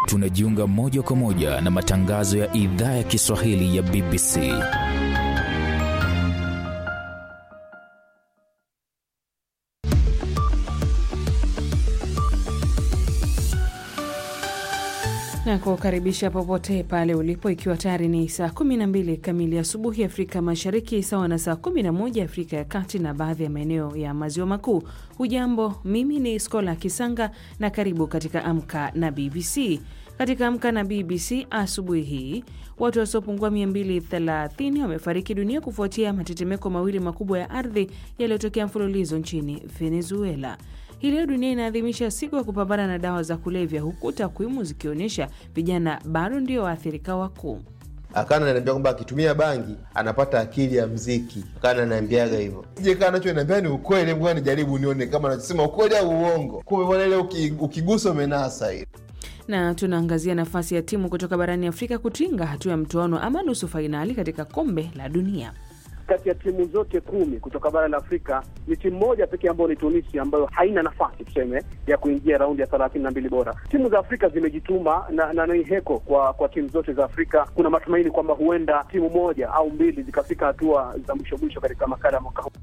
tunajiunga moja kwa moja na matangazo ya idhaa ya Kiswahili ya BBC. na kukaribisha popote pale ulipo, ikiwa tayari ni saa 12 kamili asubuhi Afrika Mashariki, sawa na saa 11 Afrika ya Kati na baadhi ya maeneo ya Maziwa Makuu. Hujambo, mimi ni Skola Kisanga na karibu katika Amka na BBC. Katika Amka na BBC asubuhi hii, watu wasiopungua 230 wamefariki dunia kufuatia matetemeko mawili makubwa ya ardhi yaliyotokea mfululizo nchini Venezuela. Hii leo dunia inaadhimisha siku ya kupambana na dawa za kulevya, huku takwimu zikionyesha vijana bado ndio waathirika wakuu. Akana ananiambia kwamba akitumia bangi anapata akili ya mziki. Akana ananiambiaga hivyo, je, kaa nacho niambia ni ukweli, ngoja nijaribu nione kama nachosema ukweli au uongo. Kumbe bwana, ile ukigusa umenasa hiyo na tunaangazia nafasi ya timu kutoka barani Afrika kutinga hatua ya mtoano ama nusu fainali katika kombe la dunia. Kati ya timu zote kumi kutoka bara la Afrika ni timu moja pekee ambayo ni Tunisia ambayo haina nafasi tuseme ya kuingia raundi ya thelathini na mbili bora. Timu za Afrika zimejituma na, na ni heko kwa kwa timu zote za Afrika. Kuna matumaini kwamba huenda timu moja au mbili zikafika hatua za mwisho mwisho katika makala ya mwaka huu.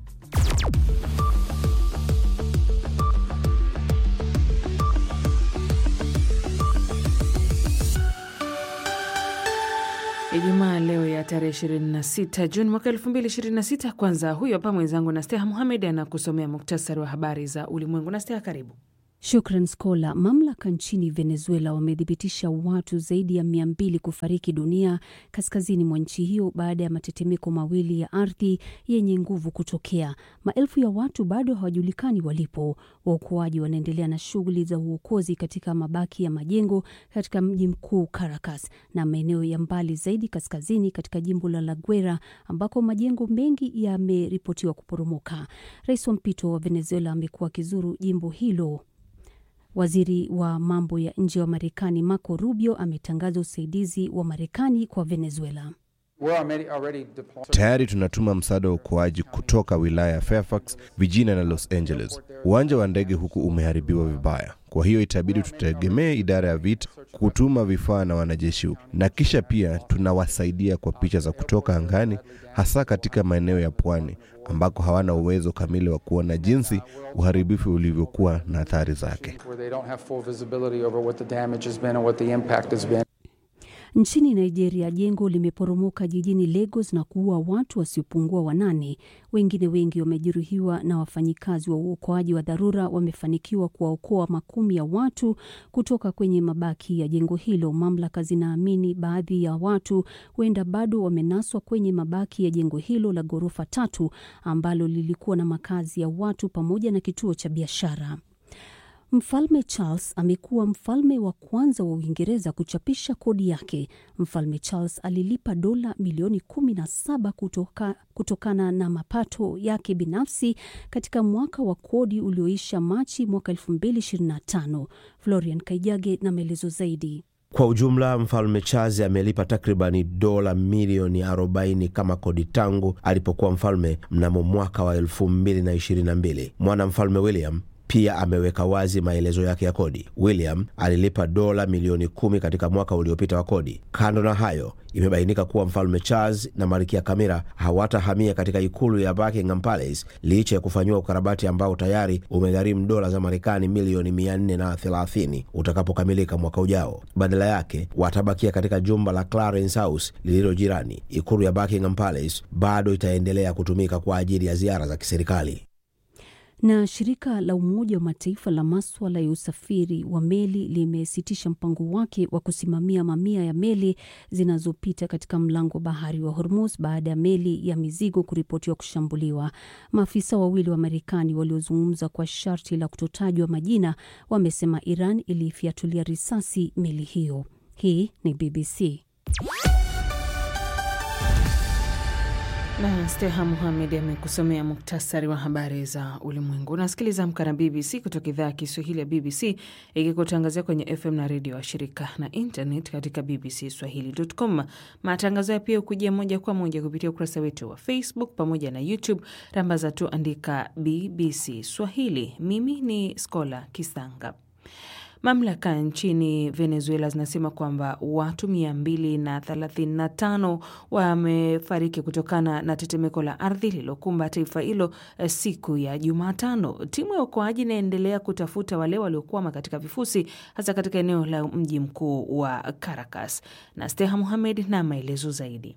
Ijumaa leo ya tarehe 26 Juni mwaka 2026. Kwanza huyo hapa mwenzangu Nasteha Muhamed anakusomea muktasari wa habari za ulimwengu. Nasteha, karibu. Shukran Skola. Mamlaka nchini Venezuela wamethibitisha watu zaidi ya mia mbili kufariki dunia kaskazini mwa nchi hiyo baada ya matetemeko mawili ya ardhi yenye nguvu kutokea. Maelfu ya watu bado hawajulikani walipo. Waokoaji wanaendelea na shughuli za uokozi katika mabaki ya majengo katika mji mkuu Caracas na maeneo ya mbali zaidi kaskazini katika jimbo la La Guera ambako majengo mengi yameripotiwa kuporomoka. Rais wa mpito wa Venezuela amekuwa akizuru jimbo hilo. Waziri wa mambo ya nje wa Marekani Marco Rubio ametangaza usaidizi wa Marekani kwa Venezuela. Tayari tunatuma msaada wa uokoaji kutoka wilaya ya Fairfax, Virginia na Los Angeles. Uwanja wa ndege huku umeharibiwa vibaya, kwa hiyo itabidi tutegemee idara ya vita kutuma vifaa na wanajeshi huku, na kisha pia tunawasaidia kwa picha za kutoka angani, hasa katika maeneo ya pwani ambako hawana uwezo kamili wa kuona jinsi uharibifu ulivyokuwa na athari zake. Nchini Nigeria, jengo limeporomoka jijini Lagos na kuua watu wasiopungua wanane. Wengine wengi wamejeruhiwa, na wafanyikazi wa uokoaji wa dharura wamefanikiwa kuwaokoa makumi ya watu kutoka kwenye mabaki ya jengo hilo. Mamlaka zinaamini baadhi ya watu huenda bado wamenaswa kwenye mabaki ya jengo hilo la ghorofa tatu ambalo lilikuwa na makazi ya watu pamoja na kituo cha biashara. Mfalme Charles amekuwa mfalme wa kwanza wa Uingereza kuchapisha kodi yake. Mfalme Charles alilipa dola milioni 17 kutoka, kutokana na mapato yake binafsi katika mwaka wa kodi ulioisha Machi mwaka 2025. Florian Kaijage na maelezo zaidi. Kwa ujumla mfalme Charles amelipa takribani dola milioni 40 kama kodi tangu alipokuwa mfalme mnamo mwaka wa 2022. Mwana mfalme William pia ameweka wazi maelezo yake ya kodi. William alilipa dola milioni kumi katika mwaka uliopita wa kodi. Kando na hayo, imebainika kuwa mfalme Charles na malkia Camilla hawatahamia katika ikulu ya Buckingham Palace licha ya kufanyiwa ukarabati ambao tayari umegharimu dola za Marekani milioni mia nne na thelathini utakapokamilika mwaka ujao. Badala yake watabakia katika jumba la Clarence House lililo jirani. Ikulu ya Buckingham Palace bado itaendelea kutumika kwa ajili ya ziara za kiserikali na shirika la Umoja wa Mataifa la maswala ya usafiri wa meli limesitisha mpango wake wa kusimamia mamia ya meli zinazopita katika mlango wa bahari wa Hormuz baada ya meli ya mizigo kuripotiwa kushambuliwa. Maafisa wawili wa Marekani waliozungumza kwa sharti la kutotajwa majina wamesema Iran ilifyatulia risasi meli hiyo. Hii ni BBC. na Steha Muhamed amekusomea muktasari wa habari za ulimwengu. Unasikiliza Amka na BBC kutoka idhaa ya Kiswahili ya BBC ikikutangazia kwenye FM na redio wa shirika na internet katika BBC Swahili.com. Matangazo ya pia hukujia moja kwa moja kupitia ukurasa wetu wa Facebook pamoja na YouTube. Rambaza tu andika BBC Swahili. Mimi ni Skola Kisanga. Mamlaka nchini Venezuela zinasema kwamba watu 235 wamefariki kutokana na tetemeko la ardhi lililokumba taifa hilo siku ya Jumatano. Timu ya uokoaji inaendelea kutafuta wale waliokwama katika vifusi, hasa katika eneo la mji mkuu wa Caracas. Na Steha Muhamed na maelezo zaidi.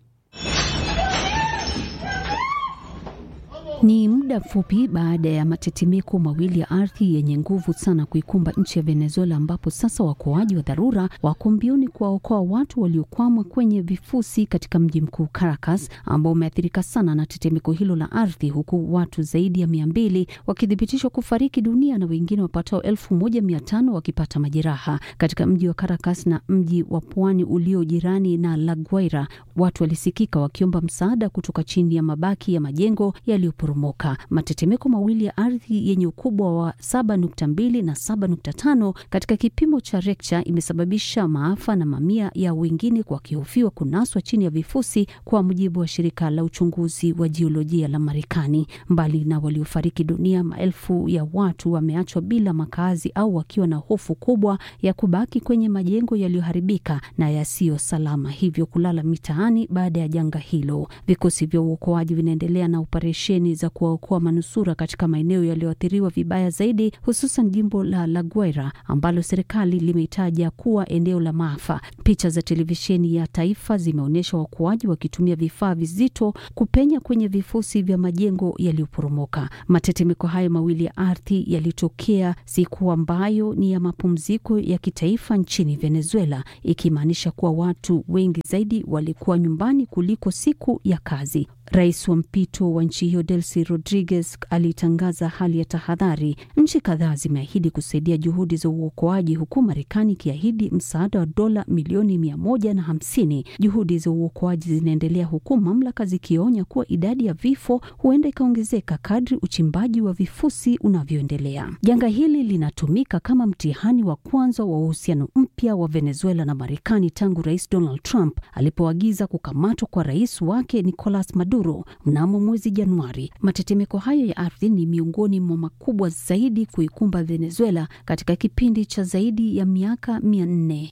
Ni muda mfupi baada ya matetemeko mawili ya ardhi yenye nguvu sana kuikumba nchi ya Venezuela, ambapo sasa waokoaji wa dharura wako mbioni kuwaokoa watu waliokwama kwenye vifusi katika mji mkuu Caracas, ambao umeathirika sana na tetemeko hilo la ardhi, huku watu zaidi ya mia mbili wakithibitishwa kufariki dunia na wengine wapatao elfu moja mia tano wakipata majeraha katika mji wa Caracas na mji wa pwani ulio jirani na La Guaira. Watu walisikika wakiomba msaada kutoka chini ya mabaki ya majengo yaliyoporomoka. Matetemeko mawili ya ardhi yenye ukubwa wa 7.2 na 7.5 katika kipimo cha Richter imesababisha maafa na mamia ya wengine wakihofiwa kunaswa chini ya vifusi, kwa mujibu wa shirika la uchunguzi wa jiolojia la Marekani. Mbali na waliofariki dunia, maelfu ya watu wameachwa bila makazi au wakiwa na hofu kubwa ya kubaki kwenye majengo yaliyoharibika na yasiyo salama, hivyo kulala mitaani baada ya janga hilo. Vikosi vya uokoaji vinaendelea na operesheni za kuwaokoa manusura katika maeneo yaliyoathiriwa vibaya zaidi, hususan jimbo la La Guaira ambalo serikali limeitaja kuwa eneo la maafa. Picha za televisheni ya taifa zimeonyesha waokoaji wakitumia vifaa vizito kupenya kwenye vifusi vya majengo yaliyoporomoka. Matetemeko hayo mawili ya ardhi yalitokea siku ambayo ni ya mapumziko ya kitaifa nchini Venezuela, ikimaanisha kuwa watu wengi zaidi walikuwa nyumbani kuliko siku ya kazi. Rais wa mpito wa nchi hiyo Delcy Rodriguez alitangaza hali ya tahadhari. Nchi kadhaa zimeahidi kusaidia juhudi za uokoaji, huku Marekani ikiahidi msaada wa dola milioni mia moja na hamsini. Juhudi za uokoaji zinaendelea huku mamlaka zikionya kuwa idadi ya vifo huenda ikaongezeka kadri uchimbaji wa vifusi unavyoendelea. Janga hili linatumika kama mtihani wa kwanza wa uhusiano mpya wa Venezuela na Marekani tangu Rais Donald Trump alipoagiza kukamatwa kwa rais wake Nicolas Maduro mnamo mwezi Januari. Matetemeko hayo ya ardhi ni miongoni mwa makubwa zaidi kuikumba Venezuela katika kipindi cha zaidi ya miaka mia nne.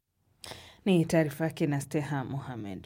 Ni taarifa yake na Steha Mohamed.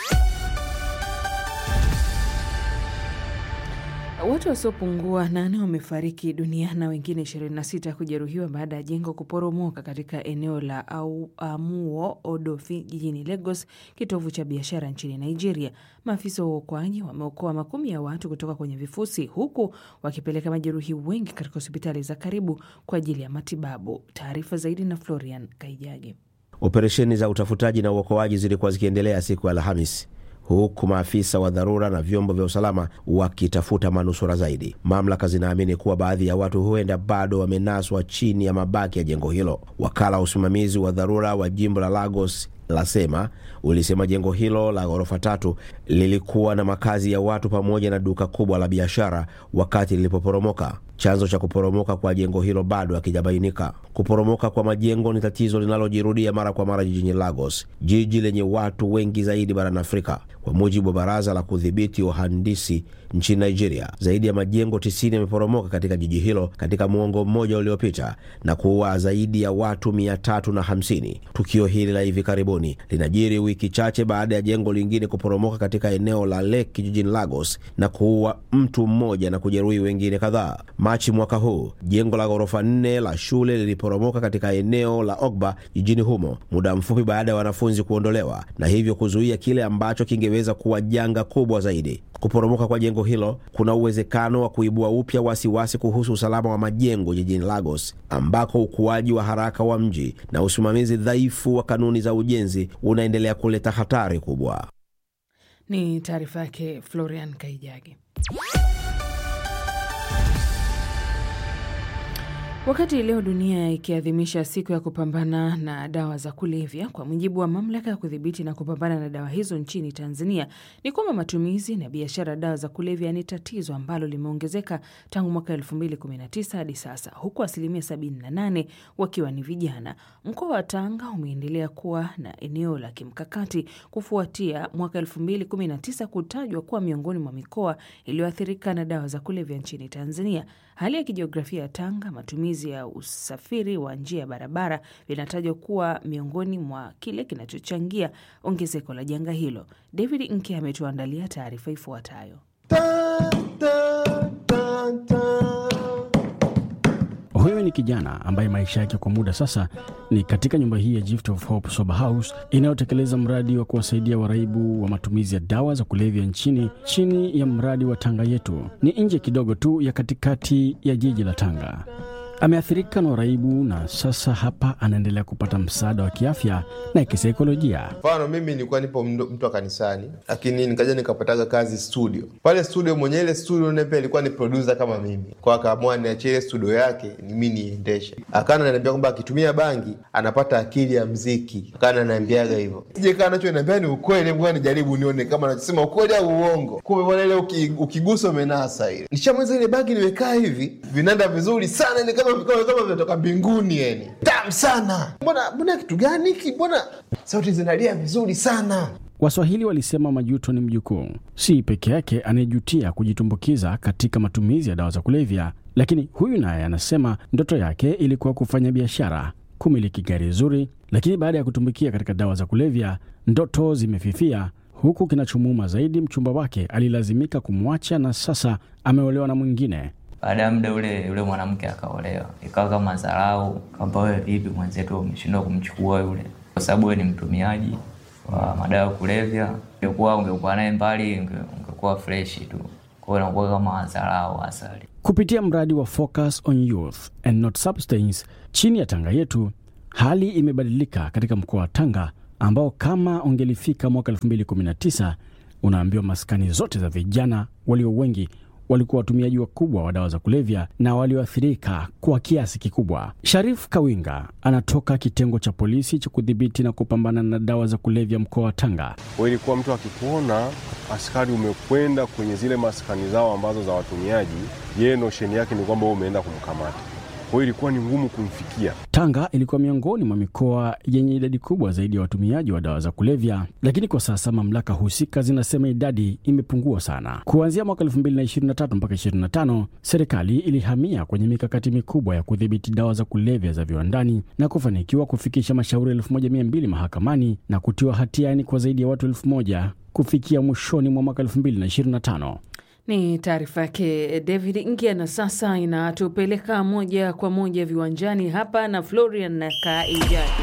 Watu wasiopungua nane wamefariki dunia na wengine 26 kujeruhiwa baada ya jengo kuporomoka katika eneo la Amuo Odofi jijini Lagos, kitovu cha biashara nchini Nigeria. Maafisa wa uokoaji wameokoa makumi ya watu kutoka kwenye vifusi, huku wakipeleka majeruhi wengi katika hospitali za karibu kwa ajili ya matibabu. Taarifa zaidi na Florian Kaijage. Operesheni za utafutaji na uokoaji zilikuwa zikiendelea siku ya Alhamis huku maafisa wa dharura na vyombo vya usalama wakitafuta manusura zaidi. Mamlaka zinaamini kuwa baadhi ya watu huenda bado wamenaswa chini ya mabaki ya jengo hilo. Wakala wa usimamizi wa dharura wa jimbo la Lagos lasema ulisema jengo hilo la ghorofa tatu lilikuwa na makazi ya watu pamoja na duka kubwa la biashara wakati lilipoporomoka. Chanzo cha kuporomoka kwa jengo hilo bado hakijabainika. Kuporomoka kwa majengo ni tatizo linalojirudia mara kwa mara jijini Lagos, jiji lenye watu wengi zaidi barani Afrika. Kwa mujibu wa baraza la kudhibiti uhandisi nchini Nigeria, zaidi ya majengo 90 yameporomoka katika jiji hilo katika muongo mmoja uliopita na kuua zaidi ya watu 350. Tukio hili la hivi karibuni linajiri wiki chache baada ya jengo lingine kuporomoka katika eneo la Lekki jijini Lagos na kuua mtu mmoja na kujeruhi wengine kadhaa. Machi mwaka huu jengo la ghorofa nne la shule liliporomoka katika eneo la Ogba jijini humo muda mfupi baada ya wanafunzi kuondolewa na hivyo kuzuia kile ambacho kingeweza kuwa janga kubwa zaidi. Kuporomoka kwa jengo hilo kuna uwezekano wa kuibua upya wasiwasi kuhusu usalama wa majengo jijini Lagos, ambako ukuaji wa haraka wa mji na usimamizi dhaifu wa kanuni za ujenzi unaendelea kuleta hatari kubwa. Ni taarifa yake Florian Kaijage. Wakati leo dunia ikiadhimisha siku ya kupambana na dawa za kulevya, kwa mujibu wa mamlaka ya kudhibiti na kupambana na dawa hizo nchini Tanzania, ni kwamba matumizi na biashara ya dawa za kulevya ni tatizo ambalo limeongezeka tangu mwaka 2019 hadi sasa, huku asilimia 78 wakiwa ni vijana. Mkoa wa Tanga umeendelea kuwa na eneo la kimkakati kufuatia mwaka 2019 kutajwa kuwa miongoni mwa mikoa iliyoathirika na dawa za kulevya nchini Tanzania. Hali ya kijiografia ya Tanga, matumizi matumizi ya usafiri wa njia ya barabara vinatajwa kuwa miongoni mwa kile kinachochangia ongezeko la janga hilo. David Nke ametuandalia taarifa ifuatayo. Huyu ni kijana ambaye maisha yake kwa muda sasa ni katika nyumba hii ya Gift of Hope Sober House inayotekeleza mradi wa kuwasaidia waraibu wa matumizi ya dawa za kulevya nchini chini ya mradi wa Tanga Yetu. Ni nje kidogo tu ya katikati ya jiji la Tanga. Ameathirika na uraibu na sasa hapa anaendelea kupata msaada wa kiafya na kisaikolojia. Mfano, mimi nilikuwa nipo mdo- mtu wa kanisani, lakini nikaja nikapataga kazi studio. Pale studio mwenye ile studio naye pia alikuwa ni producer kama mimi, kwa akaamua niachie ile studio yake ni mimi niendeshe. Akana ananiambia kwamba akitumia bangi anapata akili ya mziki, akana ananiambiaga hivyo. Je, kaa nacho niambia ni ukweli, mbona nijaribu nione kama nachosema ukweli au uongo. Kumbe bwana, ile uki- ukigusa umenasa ile. Nishamweza ile bangi, nimekaa hivi, vinanda vizuri sana, ni kama kama kama vinatoka mbinguni, yani tamu sana. Mbona mbona kitu gani hiki? Mbona sauti zinalia vizuri sana. Waswahili walisema majuto ni mjukuu. Si peke yake anayejutia kujitumbukiza katika matumizi ya dawa za kulevya, lakini huyu naye anasema ndoto yake ilikuwa kufanya biashara, kumiliki gari zuri, lakini baada ya kutumbukia katika dawa za kulevya, ndoto zimefifia. Huku kinachomuuma zaidi, mchumba wake alilazimika kumwacha na sasa ameolewa na mwingine. Baada ya muda ule yule mwanamke akaolewa, ikawa kama dharau, kwamba wewe vipi mwenzetu umeshindwa kumchukua yule, kwa sababu wewe ni mtumiaji wa madawa ya kulevya. Ungekuwa ungekuwa naye mbali, unge- ungekuwa freshi tu, kwa hiyo inakuwa kama dharau asali. Kupitia mradi wa Focus on Youth and Not Substance chini ya Tanga Yetu, hali imebadilika katika mkoa wa Tanga ambao kama ungelifika mwaka 2019 unaambiwa maskani zote za vijana walio wengi walikuwa watumiaji wakubwa wa dawa za kulevya na walioathirika kwa kiasi kikubwa. Sharif Kawinga anatoka kitengo cha polisi cha kudhibiti na kupambana na dawa za kulevya mkoa wa Tanga. Kwa ilikuwa mtu akikuona askari umekwenda kwenye zile maskani zao ambazo za watumiaji, yeye nosheni yake ni kwamba wewe umeenda kumkamata. Kwa hiyo ilikuwa ni ngumu kumfikia. Tanga ilikuwa miongoni mwa mikoa yenye idadi kubwa zaidi ya watumiaji wa dawa za kulevya, lakini kwa sasa mamlaka husika zinasema idadi imepungua sana. Kuanzia mwaka 2023 mpaka 25, serikali ilihamia kwenye mikakati mikubwa ya kudhibiti dawa za kulevya za viwandani na kufanikiwa kufikisha mashauri 1200 mahakamani na kutiwa hatiani kwa zaidi ya watu 1000 kufikia mwishoni mwa mwaka 2025. Ni taarifa yake David Ngia, na sasa inatupeleka moja kwa moja viwanjani hapa na Florian na Kaijadi.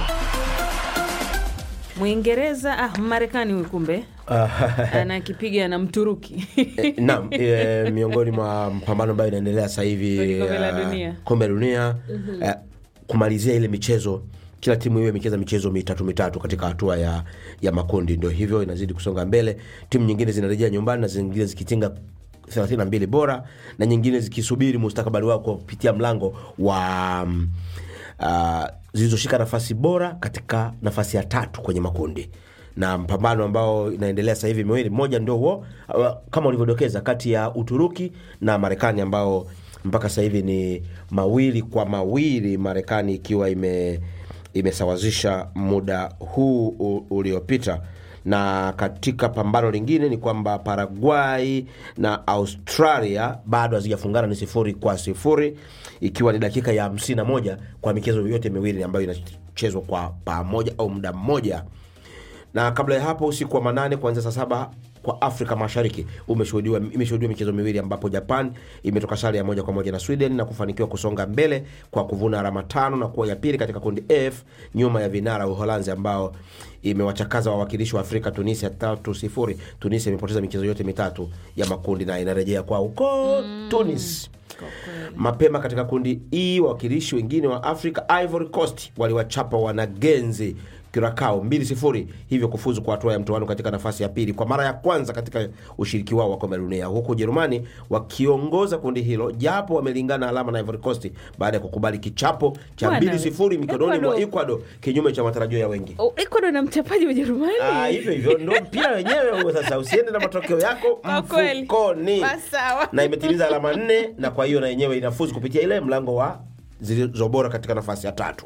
Mwingereza ah, Marekani huyu kumbe anakipiga na Mturuki Eh, Naam, eh, miongoni mwa mpambano ambayo inaendelea sasa hivi Kwenye kombe la eh, dunia. kombe la dunia eh, kumalizia ile michezo kila timu iwe imecheza michezo mitatu mitatu katika hatua ya, ya makundi. Ndio hivyo inazidi kusonga mbele, timu nyingine zinarejea nyumbani na zingine zikitinga 32 bora na nyingine zikisubiri mustakabali wao kupitia mlango wa mm, uh, zilizoshika nafasi bora katika nafasi ya tatu kwenye makundi na mpambano ambao inaendelea sasa hivi miwili, mmoja ndio huo uh, kama ulivyodokeza, kati ya Uturuki na Marekani ambao mpaka sasa hivi ni mawili kwa mawili, Marekani ikiwa ime imesawazisha muda huu u- uliopita na katika pambano lingine ni kwamba Paraguay na Australia bado hazijafungana, ni sifuri kwa sifuri, ikiwa ni dakika ya 51 kwa michezo yote miwili ambayo inachezwa kwa pamoja au muda mmoja na kabla ya hapo usiku wa manane kuanzia saa saba kwa Afrika Mashariki umeshuhudiwa imeshuhudiwa michezo miwili ambapo Japan imetoka sare ya moja kwa moja na Sweden na kufanikiwa kusonga mbele kwa kuvuna alama tano na kuwa ya pili katika kundi F nyuma ya vinara Uholanzi ambao imewachakaza wawakilishi wa Afrika Tunisia tatu sifuri. Tunisia imepoteza michezo yote mitatu ya makundi na inarejea kwa huko Tunis. Mapema katika kundi E, wawakilishi wengine wa Afrika Ivory Coast waliwachapa wanagenzi Curacao mbili sifuri, hivyo kufuzu kwa hatua ya mtoano katika nafasi ya pili kwa mara ya kwanza katika ushiriki wao wa kombe la dunia, huku Ujerumani wakiongoza kundi hilo japo wamelingana alama na Ivory Coast baada ya kukubali kichapo cha Bwana, mbili sifuri mikononi mwa Ecuador. Ecuador, kinyume cha matarajio ya wengi. Oh, Ecuador na mchapaji wa Ujerumani. Ah, hivyo hivyo ndo mpira wenyewe huo. Sasa usiende na matokeo yako Kwa kweli. mfukoni, Basi sawa. na imetimiza alama nne, na kwa hiyo na yenyewe inafuzu kupitia ile mlango wa zilizo bora katika nafasi ya tatu.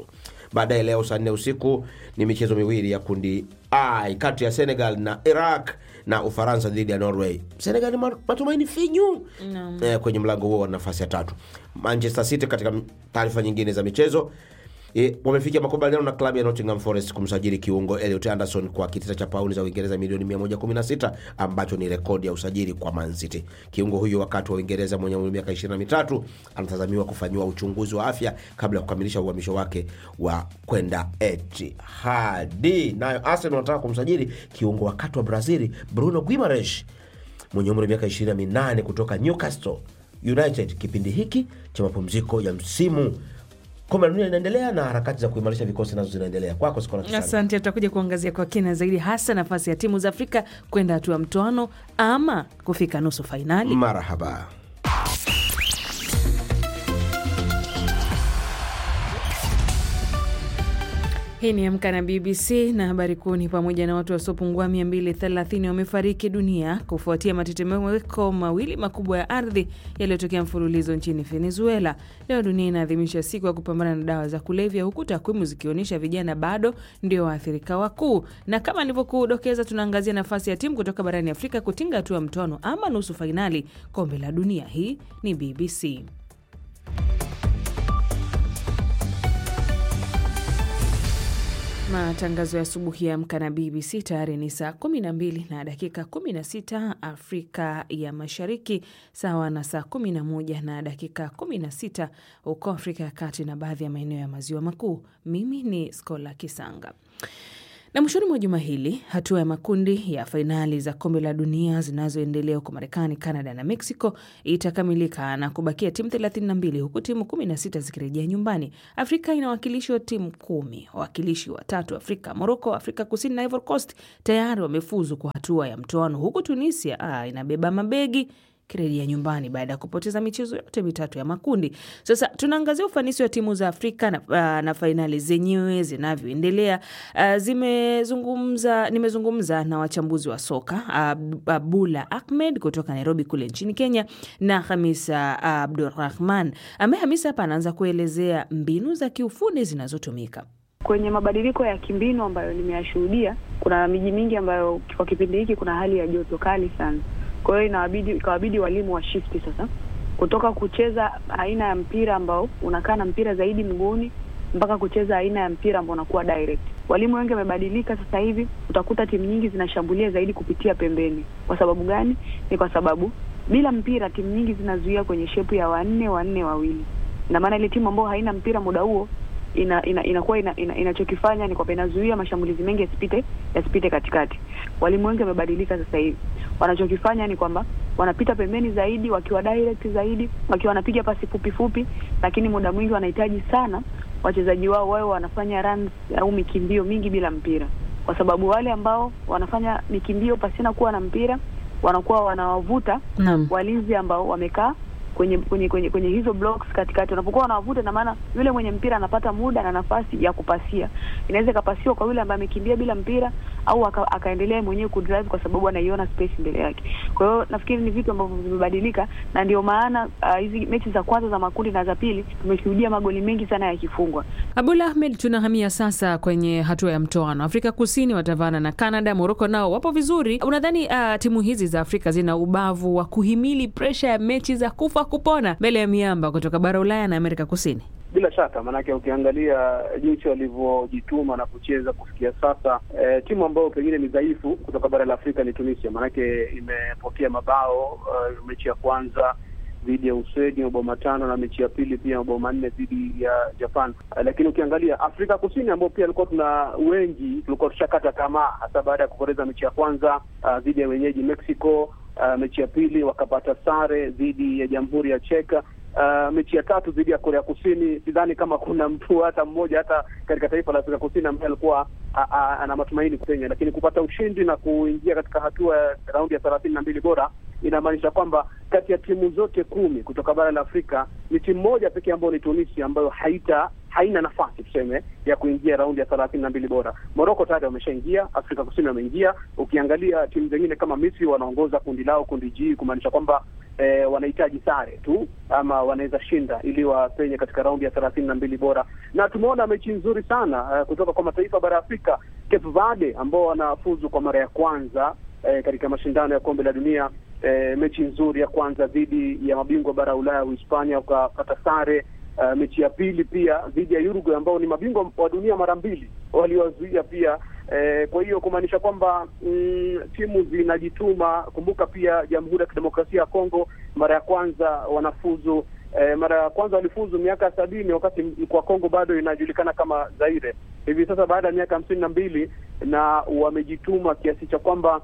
Baadaye leo saa nne usiku ni michezo miwili ya kundi I kati ya Senegal na Iraq na Ufaransa dhidi ya Norway. Senegal ni ma- matumaini finyu Naam. eh, kwenye mlango huo wa nafasi ya tatu. Manchester City katika taarifa nyingine za michezo E, wamefikia makubaliano na klabu ya Nottingham Forest kumsajili kiungo Elliot Anderson kwa kitita cha pauni za Uingereza milioni 116 ambacho ni rekodi ya usajili kwa Man City. Kiungo huyo wakati wa Uingereza mwenye umri wa miaka 23 anatazamiwa kufanyiwa uchunguzi wa afya kabla ya kukamilisha uhamisho wake wa kwenda Etihad. Nayo Arsenal wanataka kumsajili kiungo wakati wa Brazil Bruno Guimaraes mwenye umri wa miaka 28 kutoka Newcastle United kipindi hiki cha mapumziko ya msimu kombe la dunia linaendelea na harakati za kuimarisha vikosi nazo zinaendelea. Kwako Skola Kisanga. Asante, tutakuja kuangazia kwa kina zaidi, hasa nafasi ya timu za Afrika kwenda hatua ya mtoano ama kufika nusu fainali. Marahaba. Hii ni Amka na BBC na habari kuu ni pamoja na watu wasiopungua 230 wamefariki dunia kufuatia matetemeko mawili makubwa ya ardhi yaliyotokea mfululizo nchini Venezuela. Leo dunia inaadhimisha siku ya kupambana na dawa za kulevya, huku takwimu zikionyesha vijana bado ndio waathirika wakuu. Na kama nilivyokudokeza, tunaangazia nafasi ya timu kutoka barani Afrika kutinga hatua ya mtoano ama nusu fainali kombe la dunia. Hii ni BBC. Matangazo ya asubuhi ya Amka na BBC tayari ni saa 12 na dakika 16 Afrika ya Mashariki, sawa na saa 11 na dakika 16 huko Afrika ya Kati na baadhi ya maeneo ya Maziwa Makuu. Mimi ni Skola Kisanga. Na mwishoni mwa juma hili hatua ya makundi ya fainali za kombe la dunia zinazoendelea huko Marekani, Canada na Mexico itakamilika na kubakia timu 32 huku timu 16 zikirejea nyumbani. Afrika inawakilishwa timu kumi. Wawakilishi watatu Afrika, Morocco, Afrika Kusini na Ivory Coast tayari wamefuzu kwa hatua ya mtoano, huku Tunisia ah, inabeba mabegi kirejea nyumbani baada ya kupoteza michezo yote mitatu ya makundi. Sasa tunaangazia ufanisi wa timu za Afrika na, uh, na fainali zenyewe zinavyoendelea. Uh, zimezungumza nimezungumza na wachambuzi wa soka uh, Abula Ahmed kutoka Nairobi kule nchini Kenya na Hamisa uh, Abdurrahman ambaye Hamisa hapa anaanza kuelezea mbinu za kiufundi zinazotumika kwenye mabadiliko ya kimbinu ambayo nimeyashuhudia. Kuna miji mingi ambayo kwa kipindi hiki kuna hali ya joto kali sana kwa hiyo inawabidi ikawabidi walimu wa shifti sasa kutoka kucheza aina ya mpira ambao unakaa na mpira zaidi mguuni mpaka kucheza aina ya mpira ambao unakuwa direct. Walimu wengi wamebadilika sasa hivi, utakuta timu nyingi zinashambulia zaidi kupitia pembeni. Kwa sababu gani? Ni kwa sababu bila mpira timu nyingi zinazuia kwenye shepu ya wanne wanne wawili, na maana ile timu ambayo haina mpira muda huo ina, ina, inakuwa ina, ina, inachokifanya ni kwamba inazuia mashambulizi mengi yasipite yasipite katikati. Walimu wengi wamebadilika sasa hivi, wanachokifanya ni kwamba wanapita pembeni zaidi, wakiwa direct zaidi, wakiwa wanapiga pasi fupi fupi, lakini muda mwingi wanahitaji sana wachezaji wao wawe wanafanya runs au mikimbio mingi bila mpira, kwa sababu wale ambao wanafanya mikimbio pasina kuwa na mpira wanakuwa wanawavuta Naam. walinzi ambao wamekaa kwenye kwenye kwenye kwenye hizo blocks katikati, wanapokuwa wanawavuta, na maana yule mwenye mpira anapata muda na nafasi ya kupasia. Inaweza ikapasiwa kwa yule ambaye amekimbia bila mpira, au aka, akaendelea mwenyewe kudrive kwa sababu anaiona space mbele yake. Kwa hiyo nafikiri ni vitu ambavyo vimebadilika, na ndio maana ah, hizi mechi za kwanza za makundi na za pili tumeshuhudia magoli mengi sana yakifungwa. Abul Ahmed, tunahamia sasa kwenye hatua ya mtoano. Afrika Kusini watavana na Canada, Moroko nao wapo vizuri. Unadhani uh, timu hizi za Afrika zina ubavu wa kuhimili presha ya mechi za kufa kupona mbele ya miamba kutoka bara Ulaya na Amerika Kusini? Bila shaka, maanake ukiangalia jinsi walivyojituma na kucheza kufikia sasa, eh, timu ambayo pengine ni dhaifu kutoka bara la Afrika ni Tunisia, maanake imepokea mabao eh, mechi ya kwanza dhidi ya Uswedi mabao matano na mechi ya pili pia mabao manne dhidi ya Japan. Eh, lakini ukiangalia Afrika Kusini ambao pia alikuwa tuna wengi tulikuwa tushakata tamaa, hasa baada ya kupoteza mechi ya kwanza ah, dhidi ya wenyeji Mexico. ah, mechi ya pili wakapata sare dhidi ya Jamhuri ya Cheka. Uh, mechi ya tatu dhidi ya Korea Kusini, sidhani kama kuna mtu hata mmoja hata katika taifa la Afrika Kusini ambaye alikuwa a- a- ana matumaini kupenya, lakini kupata ushindi na kuingia katika hatua ya raundi ya thelathini na mbili bora inamaanisha kwamba kati ya timu zote kumi kutoka bara la Afrika ni timu moja pekee ambayo ni Tunisia ambayo haita haina nafasi tuseme ya kuingia raundi ya thelathini na mbili bora. Moroko tayari wameshaingia, Afrika Kusini wameingia. Ukiangalia timu zingine kama Misri wanaongoza kundi lao, kundi G, kumaanisha kwamba eh, wanahitaji sare tu ama wanaweza shinda ili wapenye katika raundi ya thelathini na mbili bora, na tumeona mechi nzuri sana eh, kutoka kwa mataifa bara ya Afrika. Cape Verde ambao wanafuzu kwa mara ya kwanza eh, katika mashindano ya kombe la dunia eh, mechi nzuri ya kwanza dhidi ya mabingwa bara ya Ulaya Uhispania, wakapata sare. Uh, mechi ya pili pia dhidi ya Uruguay ambao ni mabingwa wa dunia mara mbili waliwazuia pia. Eh, kwa hiyo kumaanisha kwamba mm, timu zinajituma. Kumbuka pia Jamhuri ya Kidemokrasia ya Kongo mara ya kwanza wanafuzu eh, mara ya kwanza walifuzu miaka ya sabini wakati kwa Kongo bado inajulikana kama Zaire. Hivi sasa baada ya miaka hamsini na mbili na wamejituma kiasi cha kwamba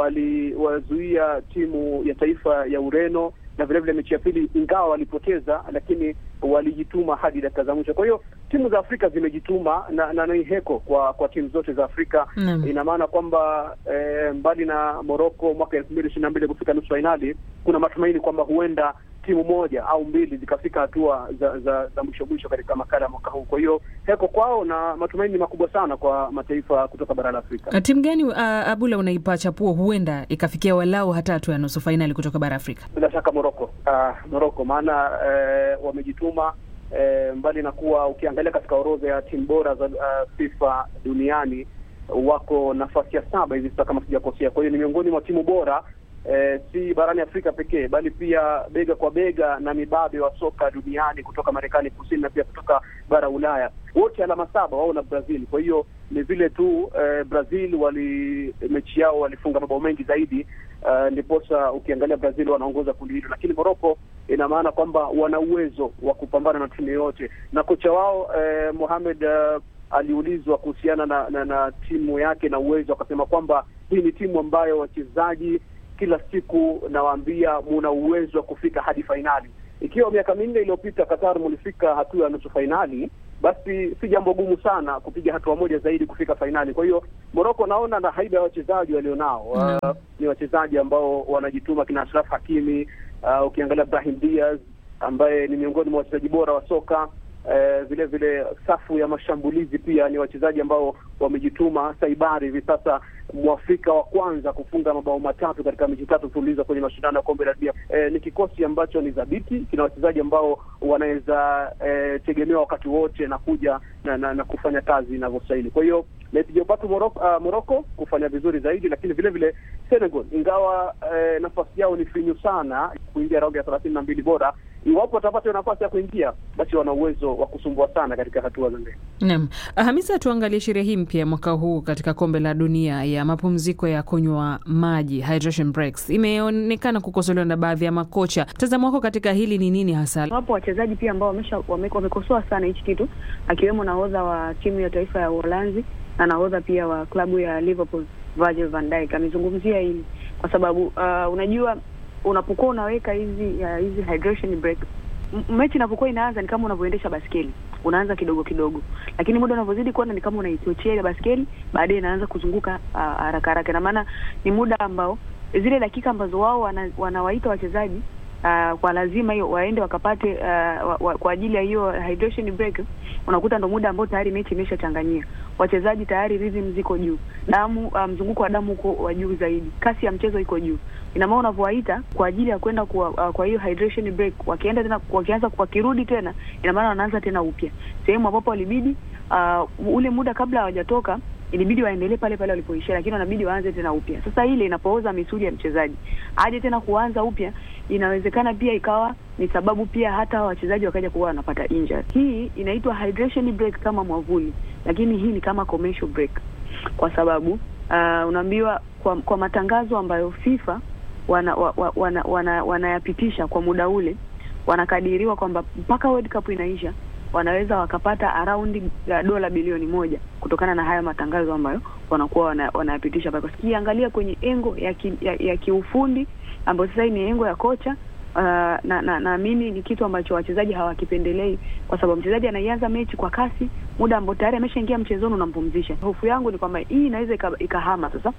waliwazuia timu ya taifa ya Ureno na vile vile mechi ya pili, ingawa walipoteza, lakini walijituma hadi dakika za mwisho. Kwa hiyo timu za Afrika zimejituma na, na ni heko kwa kwa timu zote za Afrika Naam. ina maana kwamba eh, mbali na Morocco mwaka elfu mbili ishirini na mbili kufika nusu fainali, kuna matumaini kwamba huenda timu moja au mbili zikafika hatua za za, za mwisho mwisho katika makala ya mwaka huu. Kwa hiyo heko kwao na matumaini makubwa sana kwa mataifa kutoka bara la Afrika. Uh, timu gani uh, Abula unaipa chapuo huenda ikafikia walau hata hatua ya nusu fainali kutoka bara Afrika? Bila shaka Morocco, uh, Morocco maana eh, wamejituma eh, mbali na kuwa ukiangalia katika orodha ya timu bora za uh, FIFA duniani wako nafasi ya saba hivi sasa kama sijakosea. Kwa hiyo ni miongoni mwa timu bora eh, si barani Afrika pekee bali pia bega kwa bega na mibabe wa soka duniani kutoka Marekani Kusini na pia kutoka bara Ulaya, wote alama saba wao na Brazil. Kwa hiyo ni vile tu eh, Brazil wali mechi yao walifunga mabao mengi zaidi uh, ndiposa ukiangalia Brazil wanaongoza kundi hilo, lakini Morocco ina maana kwamba wana uwezo wa kupambana na timu yoyote, na kocha wao eh, Mohamed uh, aliulizwa kuhusiana na, na, na timu yake na uwezo, akasema kwamba hii ni timu ambayo wachezaji kila siku nawaambia muna uwezo wa kufika hadi fainali. Ikiwa miaka minne iliyopita Qatar mulifika hatua ya nusu fainali, basi si jambo gumu sana kupiga hatua moja zaidi kufika fainali. Kwa hiyo Morocco naona na haiba ya wachezaji walionao uh, ni wachezaji ambao wanajituma, kina Ashraf Hakimi uh, ukiangalia Brahim Diaz ambaye ni miongoni mwa wachezaji bora wa soka eh, vile vile safu ya mashambulizi pia ni wachezaji ambao wamejituma. Saibari hivi sasa mwafrika wa kwanza kufunga mabao matatu katika mechi tatu mfululizo kwenye mashindano ya kombe la dunia. Eh, ni kikosi ambacho ni dhabiti, kina wachezaji ambao wanaweza eh, tegemewa wakati wote na kuja na, na, na kufanya kazi inavyostahili. Kwa hiyo naipigia upatu Morocco, uh, Morocco kufanya vizuri zaidi, lakini vile vile Senegal ingawa eh, nafasi yao ni finyu sana kuingia raundi ya thelathini na mbili bora iwapo watapata hiyo nafasi ya kuingia basi wana uwezo wa kusumbua sana katika hatua za mbele. Naam, Hamisa, tuangalie sheria hii mpya mwaka huu katika kombe la dunia ya mapumziko ya kunywa maji, hydration breaks, imeonekana kukosolewa na baadhi ya makocha. Mtazamo wako katika hili ni nini hasa? Wapo wachezaji pia ambao wamesha wame- wamekosoa sana hichi kitu, akiwemo nahodha wa timu ya taifa ya Uholanzi na nahodha pia wa klabu ya Liverpool Virgil van Dijk amezungumzia hili kwa sababu uh, unajua unapokuwa unaweka hizi ya hizi hydration break m- mechi inapokuwa inaanza ni kama unavyoendesha baskeli unaanza kidogo kidogo, lakini muda unavyozidi kwenda ni kama unaichochea ile baskeli, baadaye inaanza kuzunguka uh, haraka haraka. Na maana ni muda ambao zile dakika ambazo wao wana, wanawaita wachezaji uh, kwa lazima hiyo waende wakapate uh, wa, wa, kwa ajili ya hiyo hydration break, unakuta ndo muda ambao tayari mechi imeshachanganyia wachezaji tayari, rhythm ziko juu, damu uh, mzunguko wa damu uko wa juu zaidi, kasi ya mchezo iko juu. Ina maana unavyowaita kwa ajili ya kwenda kwa, uh, kwa hiyo hydration break, wakienda tena wakianza wakirudi tena, ina maana wanaanza tena upya sehemu ambapo walibidi uh, ule muda kabla hawajatoka ilibidi waendelee pale pale walipoishia, lakini wanabidi waanze tena upya. Sasa ile inapooza misuli ya mchezaji aje tena kuanza upya, inawezekana pia ikawa ni sababu pia hata wachezaji wakaja kuwa wanapata injury. Hii inaitwa hydration break kama mwavuli, lakini hii ni kama commercial break, kwa sababu uh, unaambiwa kwa, kwa matangazo ambayo FIFA wana, wa, wa, wana, wana, wanayapitisha kwa muda ule, wanakadiriwa kwamba mpaka World Cup inaisha wanaweza wakapata around ya dola bilioni moja kutokana na haya matangazo ambayo wanakuwa wana, wanayapitisha pale. Sikiangalia kwenye engo ya, ki, ya, ya kiufundi ambayo sasa hii ni engo ya kocha uh, na na naamini ni kitu ambacho wachezaji hawakipendelei, kwa sababu mchezaji anaianza mechi kwa kasi, muda ambao tayari ameshaingia mchezoni unampumzisha. Hofu yangu ni kwamba hii inaweza ika- ikahama sasa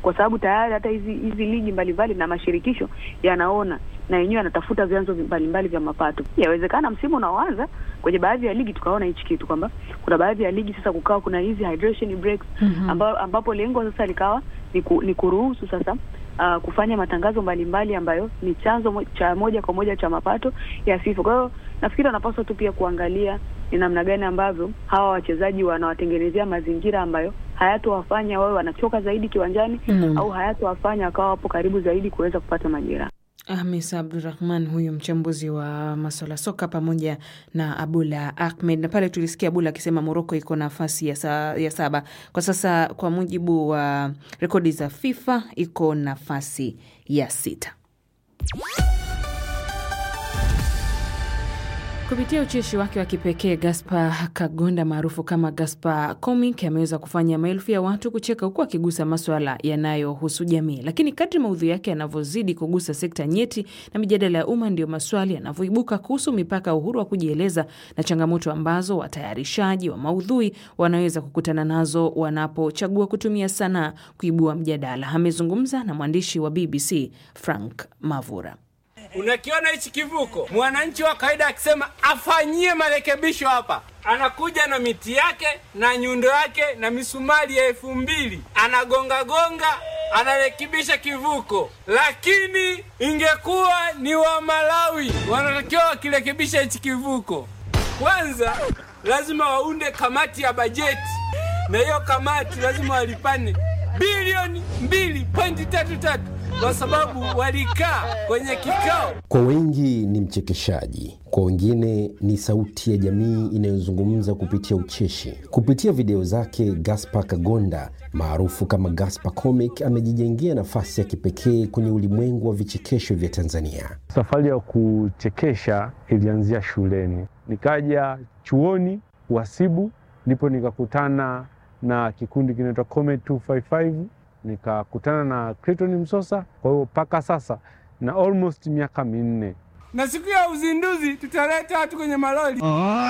kwa sababu tayari hata hizi hizi ligi mbalimbali na mashirikisho yanaona na yenyewe yanatafuta vyanzo mbalimbali vya mapato. Yawezekana msimu unaoanza kwenye baadhi ya ligi tukaona hichi kitu kwamba kuna baadhi ya ligi sasa kukawa kuna hizi hydration breaks Mhm. amba, ambapo lengo sasa likawa ni, ku, ni kuruhusu sasa uh, kufanya matangazo mbalimbali ambayo ni chanzo mo, cha moja kwa moja cha mapato ya FIFA. Kwa hiyo nafikiri wanapaswa tu pia kuangalia ni namna gani ambavyo hawa wachezaji wanawatengenezea mazingira ambayo hayatowafanya wawe wanachoka zaidi kiwanjani Mm. au hayatowafanya wakawa wapo karibu zaidi kuweza kupata majeraha. Hamis Abdurahman huyu mchambuzi wa maswala soka pamoja na Abula Ahmed. Na pale tulisikia Abula akisema Moroko iko nafasi ya, sa, ya saba kwa sasa, kwa mujibu wa rekodi za FIFA iko nafasi ya sita. Kupitia ucheshi wake wa kipekee Gaspar Kagonda maarufu kama Gaspar Comic ameweza kufanya maelfu ya watu kucheka huku akigusa maswala yanayohusu jamii. Lakini kadri maudhui yake yanavyozidi kugusa sekta nyeti na mijadala ya umma, ndio maswali yanavyoibuka kuhusu mipaka ya uhuru wa kujieleza na changamoto ambazo watayarishaji wa maudhui wanaweza kukutana nazo wanapochagua kutumia sanaa kuibua mjadala. Amezungumza na mwandishi wa BBC Frank Mavura. Unakiona hichi kivuko, mwananchi wa kawaida akisema afanyie marekebisho hapa, anakuja na miti yake na nyundo yake na misumari ya elfu mbili anagonga gonga, anarekebisha kivuko. Lakini ingekuwa ni wa Malawi wanatakiwa wakirekebisha hichi kivuko, kwanza lazima waunde kamati ya bajeti, na hiyo kamati lazima walipane bilioni mbili pointi tatu tatu kwa sababu walikaa kwenye kikao. Kwa wengi ni mchekeshaji, kwa wengine ni sauti ya jamii inayozungumza kupitia ucheshi. Kupitia video zake, Gaspar Kagonda maarufu kama Gaspar Comic amejijengea nafasi ya kipekee kwenye ulimwengu wa vichekesho vya Tanzania. Safari ya kuchekesha ilianzia shuleni, nikaja chuoni uhasibu, ndipo nikakutana na kikundi kinaitwa Comet 255 nikakutana na Clayton Msosa. Kwa hiyo mpaka sasa na almost miaka minne. Na siku ya uzinduzi tutaleta watu kwenye malori.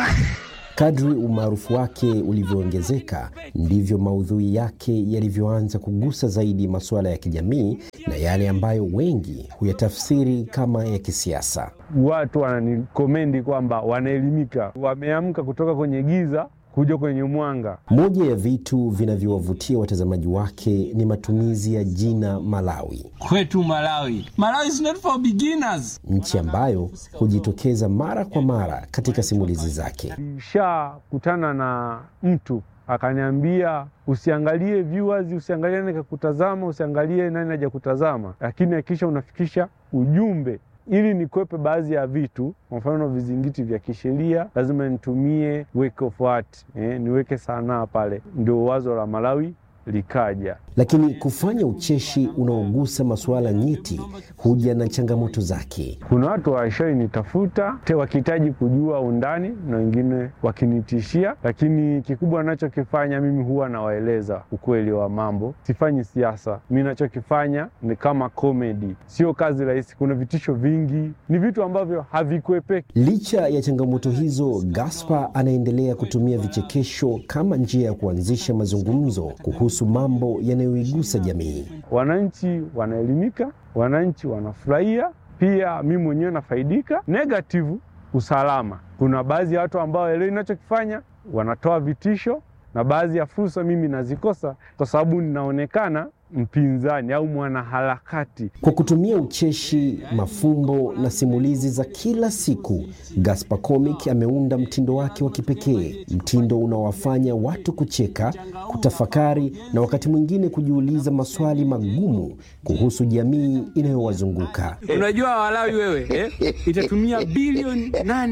Kadri umaarufu wake ulivyoongezeka ndivyo maudhui yake yalivyoanza kugusa zaidi masuala ya kijamii na yale ambayo wengi huyatafsiri kama ya kisiasa. Watu wananikomendi kwamba wanaelimika, wameamka kutoka kwenye giza kuja kwenye mwanga. Moja ya vitu vinavyowavutia watazamaji wake ni matumizi ya jina Malawi, Kwetu Malawi. Malawi is not for beginners. nchi ambayo hujitokeza mara kwa mara katika simulizi zake. Nishakutana na mtu akaniambia usiangalie viewers, usiangalie nani kakutazama, usiangalie nani haja kutazama, lakini hakikisha unafikisha ujumbe ili nikwepe baadhi ya vitu, kwa mfano vizingiti vya kisheria, lazima nitumie work of art, eh, niweke sanaa pale. Ndio wazo la Malawi likaja. Lakini kufanya ucheshi unaogusa masuala nyeti huja na changamoto zake. Kuna watu washainitafuta te wakihitaji kujua undani na wengine wakinitishia, lakini kikubwa nachokifanya mimi huwa nawaeleza ukweli wa mambo. Sifanyi siasa, mi nachokifanya ni kama komedi. Sio kazi rahisi, kuna vitisho vingi, ni vitu ambavyo havikuepeki. Licha ya changamoto hizo, Gaspar anaendelea kutumia vichekesho kama njia ya kuanzisha mazungumzo kuhusu mambo yanayoigusa jamii. Wananchi wanaelimika, wananchi wanafurahia, pia mi mwenyewe nafaidika. Negative, usalama. Kuna baadhi ya watu ambao elewi ninachokifanya, wanatoa vitisho, na baadhi ya fursa mimi nazikosa kwa sababu ninaonekana mpinzani au mwanaharakati. Kwa kutumia ucheshi, mafumbo na simulizi za kila siku, Gaspar Comic ameunda mtindo wake wa kipekee, mtindo unaowafanya watu kucheka, kutafakari na wakati mwingine kujiuliza maswali magumu kuhusu jamii inayowazunguka. Unajua Walawi wewe eh, itatumia bilioni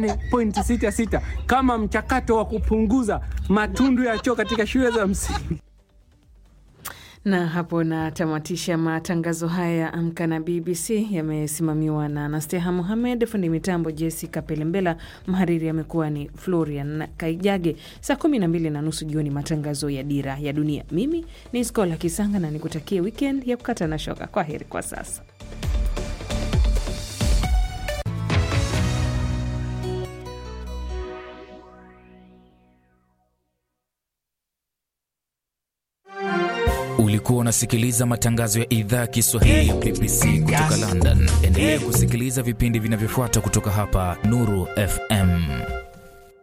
8.66 kama mchakato wa kupunguza matundu ya choo katika shule za msingi. Na hapo natamatisha matangazo haya ya Amka na BBC. Yamesimamiwa na Anasteha Muhamed, fundi mitambo Jessica Pelembela, mhariri amekuwa ni Florian Kaijage. Saa kumi na mbili na nusu jioni matangazo ya Dira ya Dunia. Mimi ni Skola Kisanga na nikutakie wikend ya kukata na shoka. Kwa heri kwa sasa. Ulikuwa Ulikuwa unasikiliza matangazo ya idhaa ya Kiswahili ya BBC kutoka London. Endelea kusikiliza vipindi vinavyofuata kutoka hapa Nuru FM.